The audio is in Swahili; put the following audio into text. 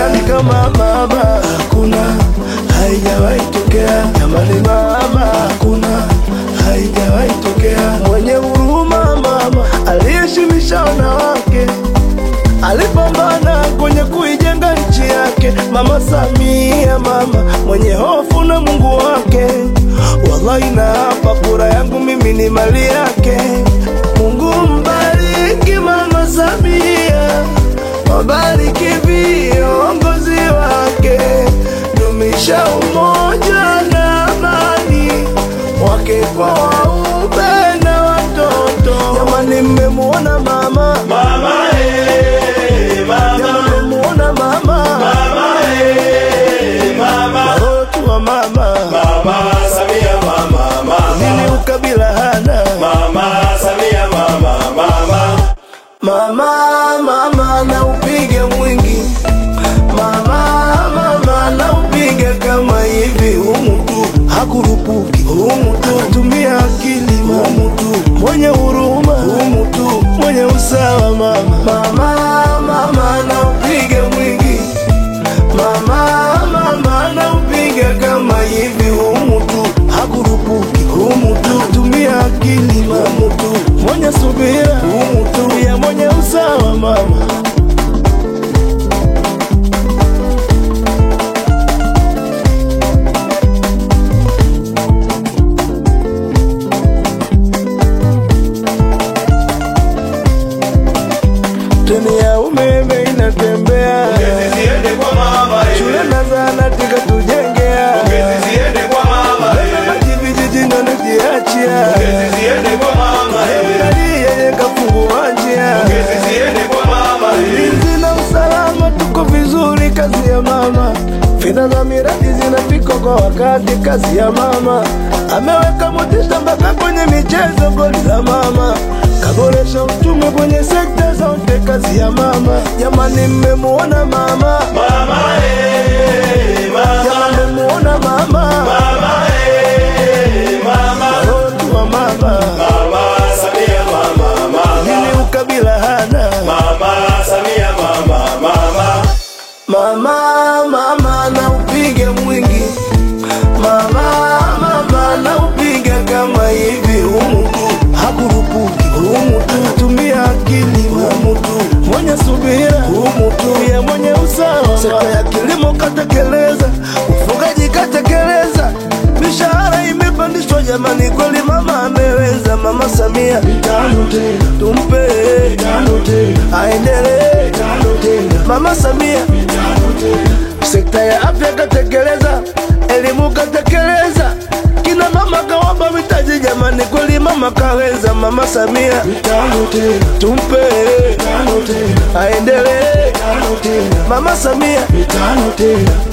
nani kama mama? Hakuna, haijawahi tokea. Jamani mama, hakuna, haijawahi tokea. Mwenye huruma mama, aliheshimisha wanawake alipambana kwenye kuijenga nchi yake. Mama Samia, mama mwenye hofu na Mungu wake. Wallahi na hapa kura yangu mimi ni mali yake. Mungu mbariki Mama Samia, wabariki viongozi wake, dumisha umoja na amani wake kwa waume na watoto. Jamani, mmemuona mama Mama, eh, mama, Jamani, mmemuona mama mama, eh, mama, watu wa mama mama, Samia mama, mama, nini ukabila hana mama, Samia mama, mama, mama mama na upige mwingi mama mama na upige kama hivi humu tu hakurupuki humu tu tumia akili humu tu mwenye huruma humu tu mwenye usawa mama mama mama na upige mwingi mama mama na upige kama hivi humu tu hakurupuki humu tu tumia akili humu tu mwenye subira humu tu ya mwenye usawa mama treni ya umeme inatembea Pongezi ziende kwa mama, eh. shule na zahanati katujengea Pongezi ziende kwa mama, eh. maji vijijini wanajiachia Pongezi ziende kwa mama, eh. miradi yenye kafungua njia Pongezi ziende kwa mama, eh. ulinzi na usalama tuko vizuri, kazi ya mama. Fedha za miradi zinafika kwa wakati, kazi ya mama. Ameweka motisha mpaka kwenye michezo, goli za mama. Kaboresha uchumi kwenye sekta zote, kazi ya mama. Jamani, mmemuona mama? Mama, eh, mama, Jamani, mmemuona mama? mama, eh, mama, Watu wa mama, mama, Samia mama, mama, nini ukabila hana? mama, Samia mama, mama, Mama, mama na upige mwingi mama, mama na upige kama hivi humu tu hakurupuki humu tu tumia akili humu tu mwenye subira humu tu ya mwenye usawa sekta ya kilimo katekeleza ufugaji katekeleza mishahara imepandishwa jamani kweli mama ameweza mama Samia tano tena tumpe tano tena aendelee tano tena mama Samia sekta ya afya katekeleza, elimu katekeleza, kina mama kawapa mitaji jamani, kweli mama kaweza. Mama Samia mitano tena, tumpe tano tena, aendelee tano tena, mama Samia mitano tena.